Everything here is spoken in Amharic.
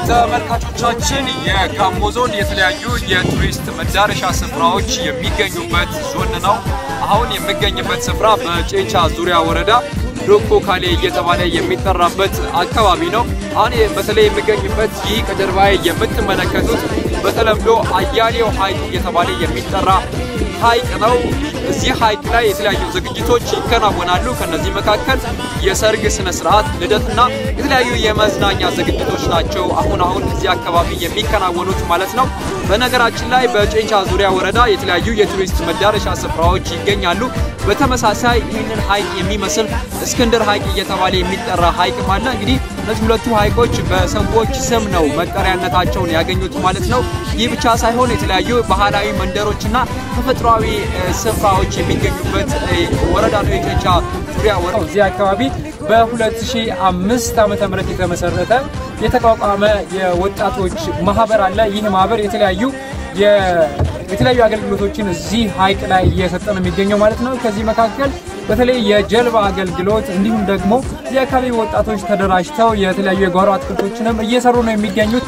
ተመልካቾቻችን የጋሞ ዞን የተለያዩ የቱሪስት መዳረሻ ስፍራዎች የሚገኙበት ዞን ነው። አሁን የምገኝበት ስፍራ በጨንቻ ዙሪያ ወረዳ ዶኮ ካሌ እየተባለ የሚጠራበት አካባቢ ነው። አሁን በተለይ የምገኝበት ይህ ከጀርባዬ የምትመለከቱት በተለምዶ አያሌው ሐይቅ እየተባለ የሚጠራ ሐይቅ ነው። እዚህ ሐይቅ ላይ የተለያዩ ዝግጅቶች ይከናወናሉ። ከነዚህ መካከል የሰርግ ስነ ስርዓት፣ ልደትና የተለያዩ የመዝናኛ ዝግጅቶች ናቸው አሁን አሁን እዚህ አካባቢ የሚከናወኑት ማለት ነው። በነገራችን ላይ በጨንቻ ዙሪያ ወረዳ የተለያዩ የቱሪስት መዳረሻ ስፍራዎች ይገኛሉ። በተመሳሳይ ይህንን ሐይቅ የሚመስል እስክንድር ሐይቅ እየተባለ የሚጠራ ሐይቅም አለ። እንግዲህ እነዚህ ሁለቱ ሐይቆች በሰዎች ስም ነው መጠሪያነታቸውን ያገኙት ማለት ነው። ይህ ብቻ ሳይሆን የተለያዩ ባህላዊ መንደሮችና ተፈጥሯዊ ስፍራዎች የሚገኙበት ወረዳ ነው የጨንቻ ዙሪያ ወረዳ። እዚህ አካባቢ በ2005 ዓመተ ምህረት የተመሰረተ የተቋቋመ የወጣቶች ማህበር አለ። ይህ ማህበር የተለያዩ የተለያዩ አገልግሎቶችን እዚህ ሐይቅ ላይ እየሰጠ ነው የሚገኘው ማለት ነው። ከዚህ መካከል በተለይ የጀልባ አገልግሎት እንዲሁም ደግሞ የአካባቢ ወጣቶች ተደራጅተው የተለያዩ የጓሮ አትክልቶችንም እየሰሩ ነው የሚገኙት።